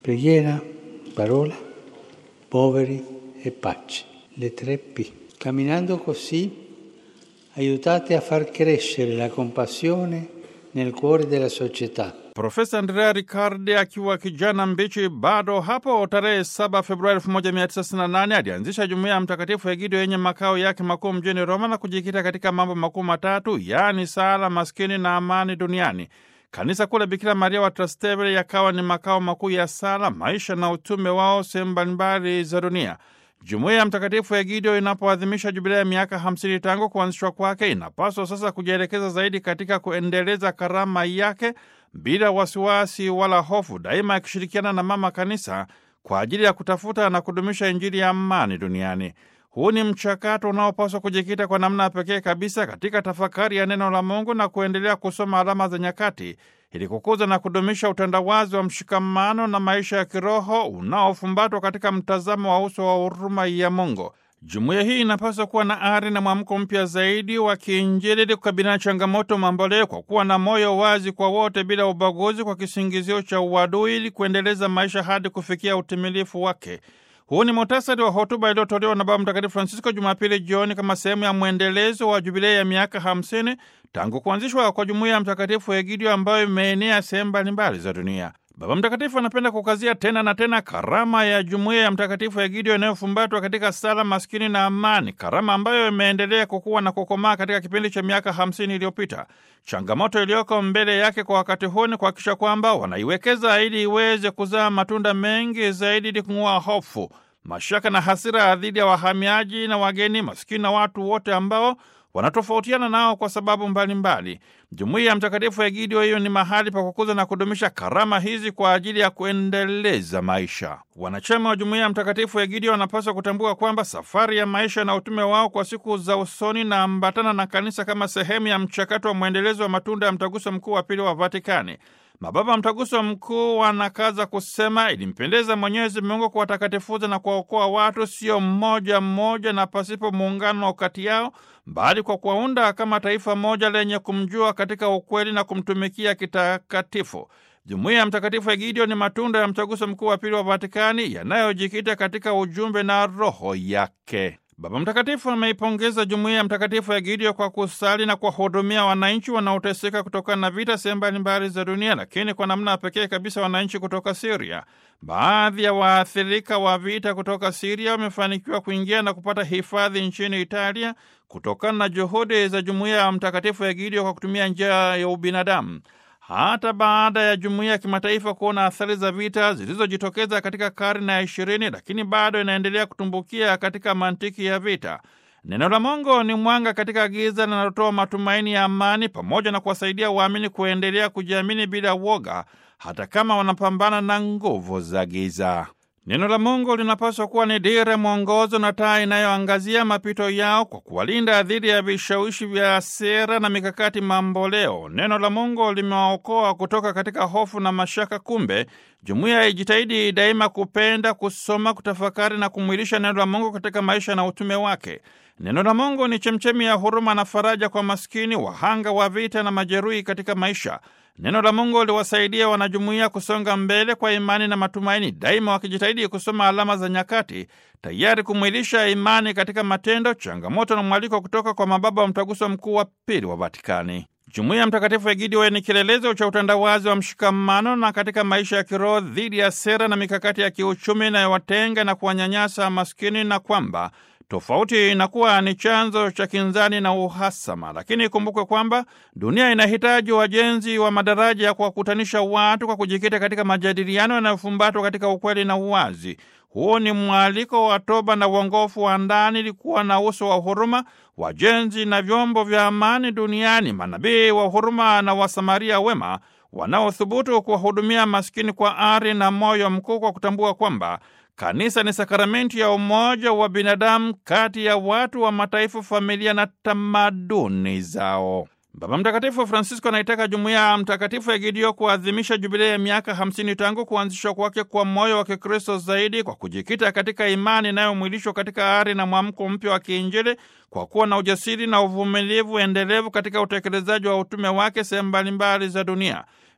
Preghiera, parola, poveri e pace. Le tre P. Camminando così aiutate a far crescere la compassione nel cuore della società. Profesa Andrea Riccardi akiwa kijana mbichi bado hapo tarehe 7 Februari 1998 alianzisha jumuiya ya Mtakatifu Egidio yenye makao yake makuu mjini Roma na kujikita katika mambo makuu matatu, yaani sala, maskini na amani duniani. Kanisa kuu la Bikira Maria wa Trastevere yakawa ni makao makuu ya sala, maisha na utume wao sehemu mbalimbali za dunia. Jumuiya ya Mtakatifu Egidio inapoadhimisha jubilea ya miaka 50 tangu kuanzishwa kwake, inapaswa sasa kujielekeza zaidi katika kuendeleza karama yake bila wasiwasi wala hofu, daima yakishirikiana na Mama Kanisa kwa ajili ya kutafuta na kudumisha Injili ya amani duniani. Huu ni mchakato unaopaswa kujikita kwa namna ya pekee kabisa katika tafakari ya neno la Mungu na kuendelea kusoma alama za nyakati ili kukuza na kudumisha utandawazi wa mshikamano na maisha ya kiroho unaofumbatwa katika mtazamo wa uso wa huruma ya Mungu. Jumuiya hii inapaswa kuwa na ari na mwamko mpya zaidi wa kiinjili ili kukabiliana na changamoto mamboleo kwa kuwa na moyo wazi kwa wote bila ubaguzi, kwa kisingizio cha uadui, ili kuendeleza maisha hadi kufikia utimilifu wake. Huu ni muhtasari wa hotuba iliyotolewa na Baba Mtakatifu Francisco Jumapili jioni kama sehemu ya mwendelezo wa jubilei ya miaka 50 tangu kuanzishwa kwa jumuiya ya Mtakatifu Egidio ambayo imeenea sehemu mbalimbali za dunia. Baba Mtakatifu anapenda kukazia tena na tena karama ya jumuiya ya Mtakatifu Egidio inayofumbatwa katika sala, maskini na amani, karama ambayo imeendelea kukua na kukomaa katika kipindi cha miaka hamsini iliyopita. Changamoto iliyoko mbele yake kwa wakati huu ni kuhakikisha kwamba wanaiwekeza ili iweze kuzaa matunda mengi zaidi, ili kung'oa hofu, mashaka na hasira dhidi ya wahamiaji na wageni, maskini na watu wote ambao wanatofautiana nao kwa sababu mbalimbali. Jumuiya ya Mtakatifu Egidio hiyo ni mahali pa kukuza na kudumisha karama hizi kwa ajili ya kuendeleza maisha. Wanachama wa jumuiya ya Mtakatifu Egidio wanapaswa kutambua kwamba safari ya maisha na utume wao kwa siku za usoni na ambatana na kanisa kama sehemu ya mchakato wa mwendelezo wa matunda ya mtaguso mkuu wa pili wa Vatikani. Mababa mtaguso mkuu wanakaza kusema ilimpendeza Mwenyezi Mungu kuwatakatifuza na kuwaokoa watu, sio mmoja mmoja na pasipo muungano kati yao, bali kwa kuwaunda kama taifa moja lenye kumjua katika ukweli na kumtumikia kitakatifu. Jumuiya ya Mtakatifu Egidio ni matunda ya mtaguso mkuu wa pili wa Vatikani yanayojikita katika ujumbe na roho yake. Baba Mtakatifu ameipongeza jumuiya ya Mtakatifu Egidio kwa kusali na kuwahudumia wananchi wanaoteseka kutokana na vita sehemu mbalimbali za dunia, lakini kwa namna pekee kabisa wananchi kutoka Siria. Baadhi ya waathirika wa vita kutoka Siria wamefanikiwa kuingia na kupata hifadhi nchini Italia kutokana na juhudi za jumuiya ya Mtakatifu Egidio kwa kutumia njia ya ubinadamu. Hata baada ya jumuiya ya kimataifa kuona athari za vita zilizojitokeza katika karne ya ishirini, lakini bado inaendelea kutumbukia katika mantiki ya vita. Neno la Mungu ni mwanga katika giza linalotoa matumaini ya amani, pamoja na kuwasaidia waamini kuendelea kujiamini bila woga, hata kama wanapambana na nguvu za giza. Neno la Mungu linapaswa kuwa ni dira, mwongozo na taa inayoangazia mapito yao kwa kuwalinda dhidi ya vishawishi vya sera na mikakati mamboleo. Neno la Mungu limewaokoa kutoka katika hofu na mashaka. Kumbe jumuiya ijitahidi daima kupenda, kusoma, kutafakari na kumwilisha neno la Mungu katika maisha na utume wake. Neno la Mungu ni chemchemi ya huruma na faraja kwa maskini, wahanga wa vita na majeruhi katika maisha. Neno la Mungu liwasaidia wanajumuiya kusonga mbele kwa imani na matumaini, daima wakijitahidi kusoma alama za nyakati, tayari kumwilisha imani katika matendo, changamoto na mwaliko kutoka kwa mababa wa mtaguso mkuu wa pili wa Vatikani. Jumuiya ya Mtakatifu Egidio ni kielelezo cha utandawazi wa mshikamano na katika maisha ya kiroho dhidi ya sera na mikakati ya kiuchumi inayowatenga na kuwanyanyasa maskini na kwamba tofauti inakuwa ni chanzo cha kinzani na uhasama. Lakini ikumbukwe kwamba dunia inahitaji wajenzi wa madaraja ya kuwakutanisha watu kwa kujikita katika majadiliano yanayofumbatwa katika ukweli na uwazi. Huu ni mwaliko wa toba na uongofu wa ndani, ilikuwa na uso wa huruma, wajenzi na vyombo vya amani duniani, manabii wa huruma na wasamaria wema wanaothubutu kuwahudumia maskini kwa ari na moyo mkuu, kwa kutambua kwamba kanisa ni sakramenti ya umoja wa binadamu kati ya watu wa mataifa, familia na tamaduni zao. Baba Mtakatifu Francisco anaitaka jumuiya ya Mtakatifu Egidio kuadhimisha jubilei ya miaka 50 tangu kuanzishwa kwake kwa moyo wa Kikristo zaidi kwa kujikita katika imani inayomwilishwa katika ari na mwamko mpya wa kiinjili, kwa kuwa na ujasiri na uvumilivu endelevu katika utekelezaji wa utume wake sehemu mbalimbali za dunia.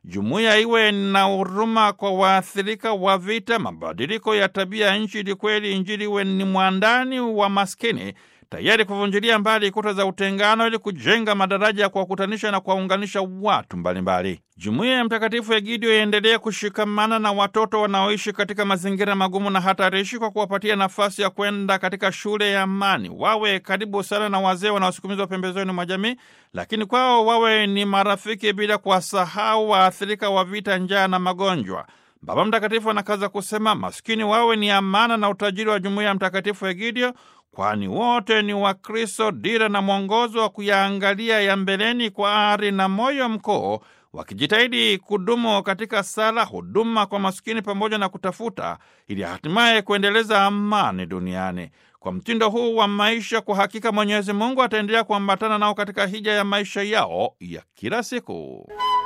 jumuiya iwe na huruma kwa waathirika wa vita, mabadiliko ya tabia ya nchi, ili kweli Injili iwe ni mwandani wa maskini tayari kuvunjilia mbali kuta za utengano ili kujenga madaraja ya kuwakutanisha na kuwaunganisha watu mbalimbali. Jumuiya ya Mtakatifu Egidio iendelee kushikamana na watoto wanaoishi katika mazingira magumu na hatarishi kwa kuwapatia nafasi ya kwenda katika shule ya amani. Wawe karibu sana na wazee wanaosukumizwa pembezoni mwa jamii, lakini kwao wawe ni marafiki, bila kuwasahau waathirika wa vita, njaa na magonjwa. Baba Mtakatifu anakaza kusema maskini wawe ni amana na utajiri wa jumuiya ya Mtakatifu Egidio, kwani wote ni Wakristo, dira na mwongozo wa kuyaangalia ya mbeleni kwa ari na moyo mkuu, wakijitahidi kudumu katika sala, huduma kwa maskini pamoja na kutafuta ili hatimaye kuendeleza amani duniani. Kwa mtindo huu wa maisha, kwa hakika Mwenyezi Mungu ataendelea kuambatana nao katika hija ya maisha yao ya kila siku.